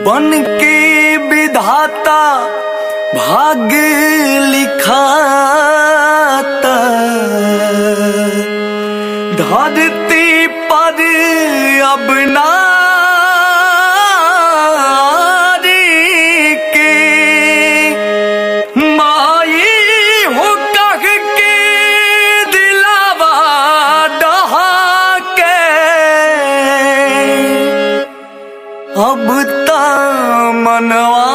बन के विधाता भाग्य लिखाता धरती पर अब नारी के माई हो कह के दिलावा डहा के अब ता मनवा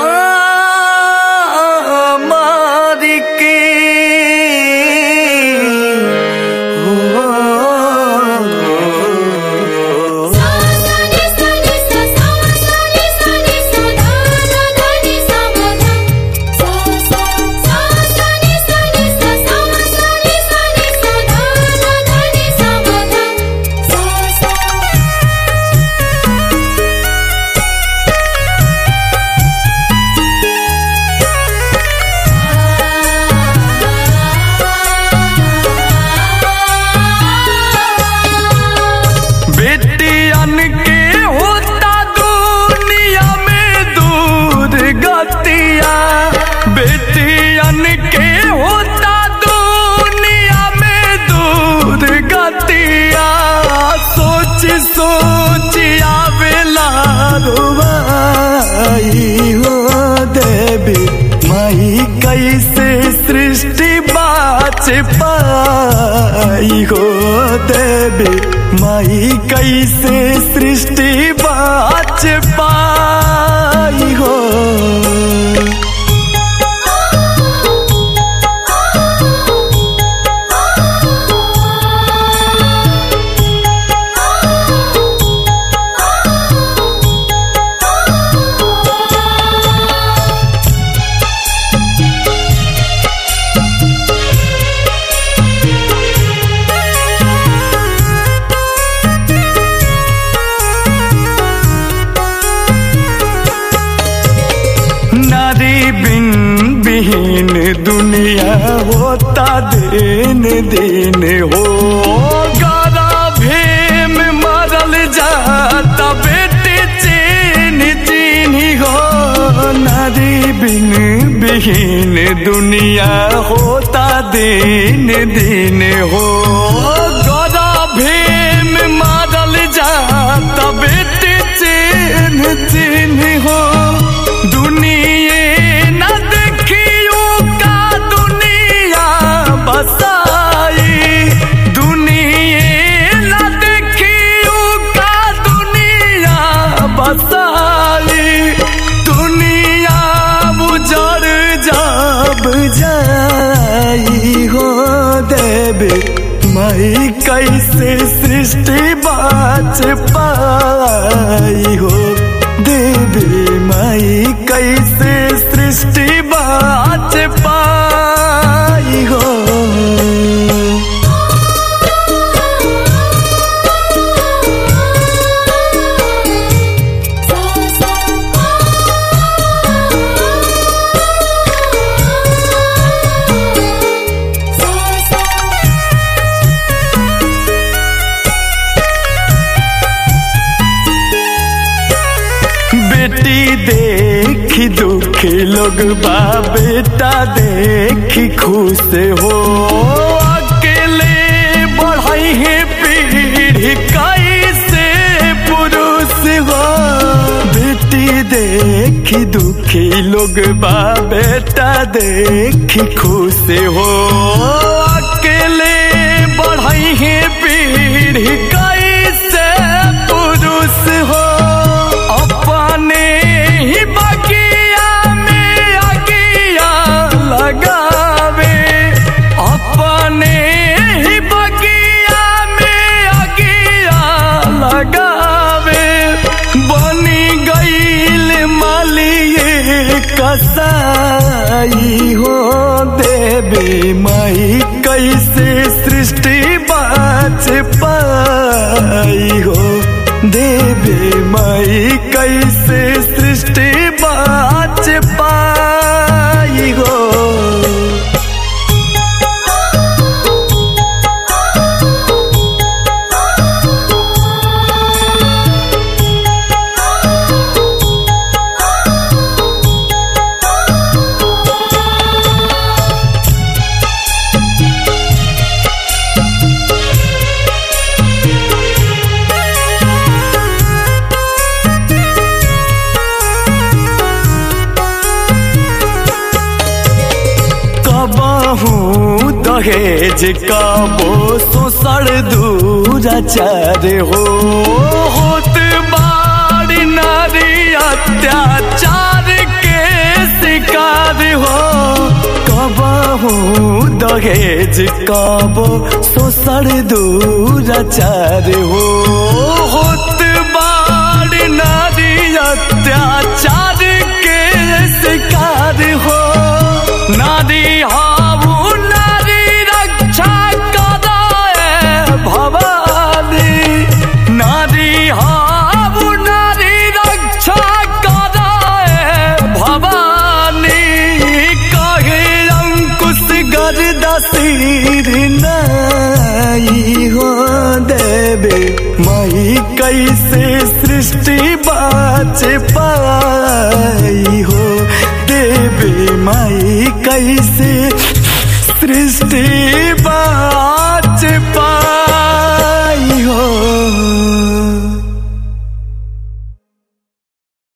मार के हो सानी सानी सा सानी सानी सा धा धा नी सा धा सा सा सा सानी सानी सा सानी सानी सा धा धा नी सा धा सा सा बेटियन के होता दुनिया में दूर गतिया बेटियन के होता दुनिया में दूर गतिया सोच सोच आवेला रुबाई हो देवी माई कैसे सृष्टि बाच पाई हो देवी माई कैसे सृष्टि बाच पाई हो नारी बिन बिहीन दुनिया होता दिन दिन हो गारा भेम मरल जाता बेटी चीन चीन हो नारी बिन बिहीन दुनिया होता दिन दिन हो गारा भेम मरल जाता बेटी चीन चीन हो दुनिया न देखियो का दुनिया बसाई दुनिया न देखियो का दुनिया बसाई दुनिया बुझर जब जाई हो देवी मई कैसे सृष्टि बाच पाई हो देवी माई कैसे सृष्टि बाच पाई हो सा सा सा सा बेटी देखी दुखी लोग बा बेटा देखी खुश हो अकेले बढ़ाई है पीढ़ी कैसे पुरुष हो बेटी देखी दुखी लोग बा बेटा देखी खुश हो अकेले बढ़ाई है पीढ़ी कैसे पुरुष हो अपने ही बगिया में अगिया लगावे अपने ही बगिया में अगिया लगावे बनी गईल मालिए कसाई हो देवी माई कैसे सृष्टि बाच पाई हो देवी माई कैसे सृष्टि बाच पाई हो सा दहेज का वो सोसड़ दूराचार हो होत बाड़ी नारी अत्याचार के शिकार हो कबहू दहेज कबो सोसड़ दूराचार हो होत बाड़ी नारी अत्याचार के शिकार हो नारी हाऊ नारी रक्षा कदाए भवानी नारी हाऊ नारी रक्षा कदाए भवानी कहे अंकुश गर्दा सिर नाई हो देवे मई कैसे